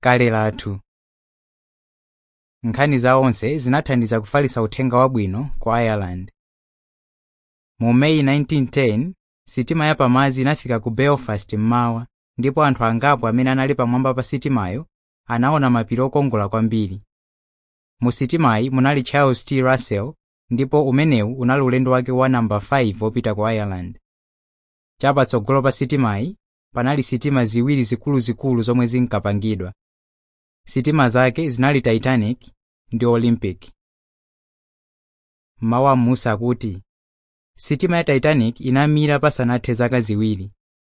kale lathu nkhani za onse zinathandiza kufalitsa uthenga wabwino ku ireland mu meyi 1910 sitima yapamadzi inafika ku belfast mmawa ndipo anthu angapo amene anali pamwamba pa sitimayo anaona mapiri okongola kwambiri mu sitimayi munali charles t russell ndipo umenewu unali ulendo wake wa namba 5 wopita ku ireland chapatsogolo pa sitimayi panali sitima ziwiri zikuluzikulu zomwe zinkapangidwa sitima zake zinali titanic ndi olympic mawu a m'munsi akuti sitima ya titanic inamira pasanathe zaka ziwiri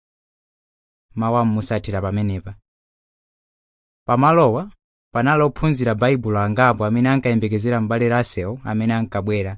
mawu a m'munsi athera pamenepa pamalowa panali ophunzira baibulo angapo amene ankayembekezera m'bale russell amene ankabwera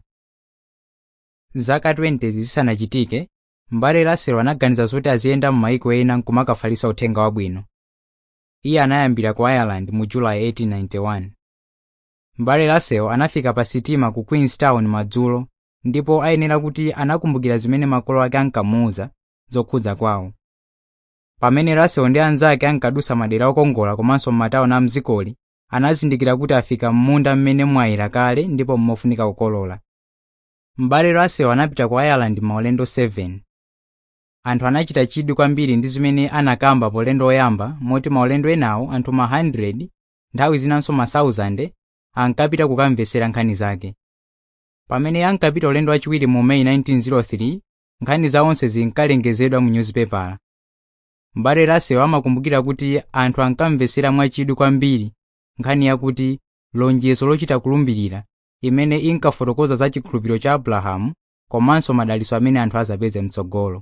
zaka 20 zisanachitike m'bale russell anaganiza zoti aziyenda m'mayiko ena nkumakafalitsa uthenga wabwino iye anayambira ku ireland mu julayi 1891 m'bale russell anafika pa sitima ku queenstown madzulo ndipo ayenera kuti anakumbukira zimene makolo ake ankamuwuza zokhudza kwawo pamene russell ndi anzake ankadusa madera okongola komanso m'matawuni a mdzikoli anazindikira kuti afika m'munda mmene mwayera kale ndipo mmofunika kukolola m'bale russell anapita ku ireland maulendo 7 anthu anachita chidwi kwambiri ndi zimene anakamba polendo oyamba moti maulendo enawo anthu ma 100 nthawi zinanso ma 1000 ankapita kukamvetsera nkhani zake pamene ankapita ulendo wachiwiri mu meyi 1903 nkhani za onse zinkalengezedwa mu nyuzipepala m'bale russell amakumbukira kuti anthu ankamvetsera mwachidwi kwambiri nkhani yakuti lonjezo lochita kulumbirira imene inkafotokoza za chikhulupiriro cha abrahamu komanso madalitso amene anthu azapeze mtsogolo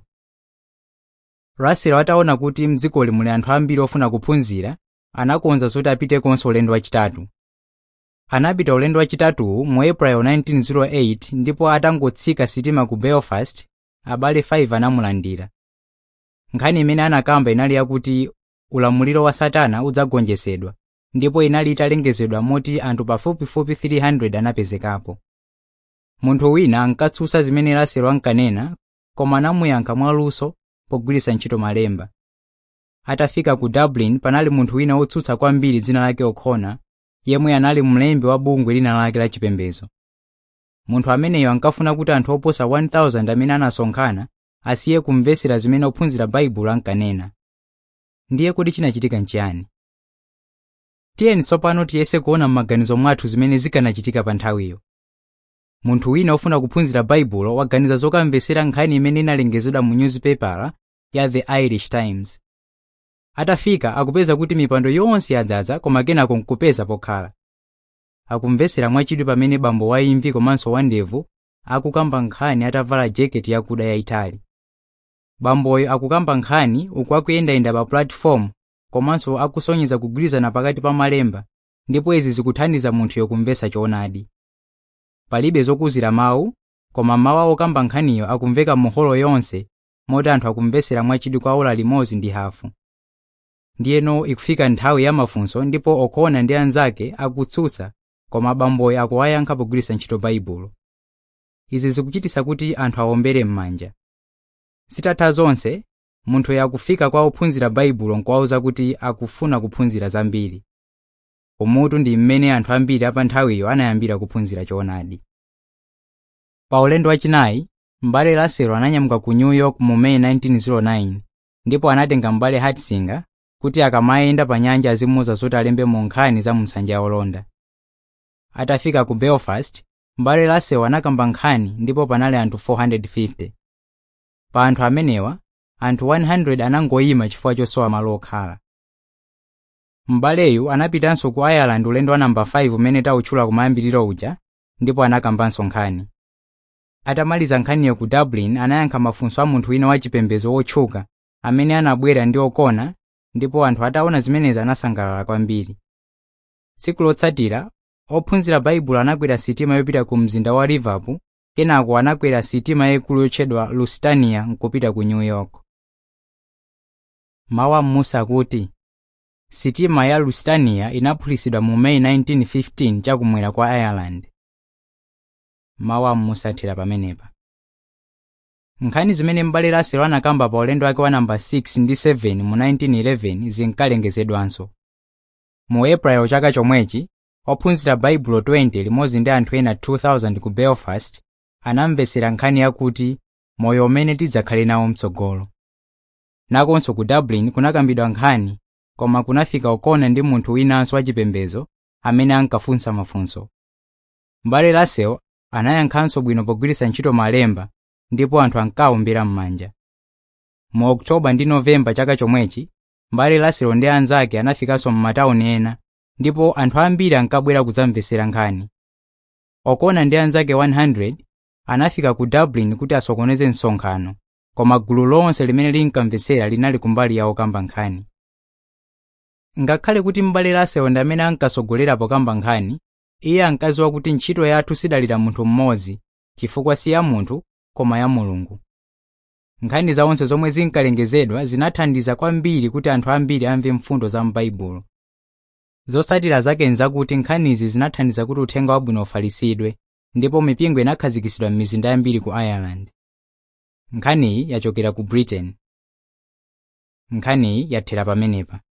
russell ataona kuti mdzikoli muli anthu ambiri ofuna kuphunzira anakonza zoti apitekonso ulendo wachitatu anapita ulendo wachitatuwu mu april 1908 ndipo atangotsika sitima ku belfast abale 5 anamulandira nkhani imene anakamba inali yakuti ulamuliro wa satana udzagonjetsedwa ndipo inali italengezedwa moti anthu pafupifupi 300 anapezekapo munthu wina ankatsutsa zimene russell ankanena koma anamuyankha mwaluso pogwiritsa ntchito malemba atafika ku dublin panali munthu wina wotsutsa kwambiri dzina lake o'connor yemwe anali mlembi wa bungwe lina lake la chipembedzo munthu ameneyo ankafuna kuti anthu oposa 1000 amene anasonkhana asiye kumvetsera zimene ophunzira baibulo ankanena ndiye kuti chinachitika nchiyani tiyeni tsopano tiyese kuona m'maganizo mwathu zimene zikanachitika pa nthawiyo munthu wina ofuna kuphunzira baibulo waganiza zokamvetsera nkhani imene inalengezedwa mu nyuzipepala ya the irish times atafika akupeza kuti mipando yonse yadzaza koma kenako nkupeza pokhala akumvetsera mwachidwi pamene bambo waimvi komanso wandevu akukamba nkhani atavala jaketi yakuda yayitali bamboyo akukamba nkhani uku akuyendayenda pa platform komanso akusonyeza kugwirizana pakati pa malemba ndipo izi zikuthandiza munthuyo kumvetsa choonadi palibe zokuzira mawu koma mawu okamba nkhaniyo akumveka mu holo yonse moti anthu akumvetsera mwachidwi kwa ola limodzi ndi hafu ndiyeno ikufika nthawi ya mafunso ndipo o'connor ndi anzake akutsutsa koma bamboyo akuwayankha pogwiritsa ntchito baibulo izi zikuchititsa kuti anthu awombere m'manja zitatha zonse munthuyo akufika kwa ophunzira baibulo nkuwawuza kuti akufuna kuphunzira zambiri umutu ndi mmene anthu ambiri apa nthawiyo anayambira kuphunzira choonadi pa ulendo wachinayi m'bale russell ananyamuka ku new york mu may 1909 ndipo anatenga m'bale hatzinger kuti akamayenda pa nyanja azimuwuza zoti alembe mu nkhani za msanja olonda atafika ku belfast m'bale russell anakamba nkhani ndipo panali anthu 450 pa anthu amenewa anthu 100 anangoyima chifukwa chosowa malo okhala m'baleyu anapitanso ku ireland ulendo wa namba 5 umene tawutchula kumayambiriro uja ndipo anakambanso nkhani atamaliza nkhaniyo ku dublin anayankha mafunso a munthu wina wachipembedzo wotchuka amene anabwera ndi o'connor ndipo anthu ataona zimenezi anasangalala kwambiri tsiku lotsatira ophunzira baibulo anakwera sitima yopita ku mzinda wa liverpool kenako anakwera sitima yayikulu yotchedwa lusitania nkupita ku new york mawu am'munsi akuti sitima ya lusitania inaphulitsidwa mu may 1915 chakumwera kwa ireland mawu am'munsi athera pamenepa nkhani zimene m'bale russell anakamba pa ulendo wake wa namba 6 ndi 7 mu 1911 zinkalengezedwanso mu april chaka chomwechi ophunzira baibulo 20 limodzi ndi anthu ena 2000 ku belfast anamvetsera nkhani yakuti moyo umene tidzakhale nawo mtsogolo nakonso ku dublin kunakambidwa nkhani koma kunafika okona ndi munthu winanso wachipembedzo amene ankafunsa mafunso m'bale russell anayankhanso bwino pogwiritsa ntchito malemba ndipo anthu ankawumbira m'manja mu oktoba ndi novemba chaka chomwechi m'bale russell ndi anzake anafikanso m'matawuni ena ndipo anthu ambiri ankabwera kudzamvetsera nkhani okona ndi anzake 100 anafika ku dublin kuti asokoneze msonkhano koma gulu lonse limene linkamvetsera linali kumbali ya okamba nkhani ngakhale kuti m'bale russell ndi amene ankasogolera pokamba nkhani iye ankadziwa kuti ntchito yathu sidalira munthu mmodzi chifukwa si ya munthu koma ya mulungu nkhani zawonse zomwe zinkalengezedwa zinathandiza kwambiri kuti anthu ambiri amve mfundo za m'baibulo zotsatira zake nzakuti nkhanizi zinathandiza kuti uthenga wabwino ufalisidwe ndipo mipingo inakhazikitsidwa m'mizinda yambiri ku ireland nkhaniyi yachokera ku britain nkhaniyi yathera pamenepa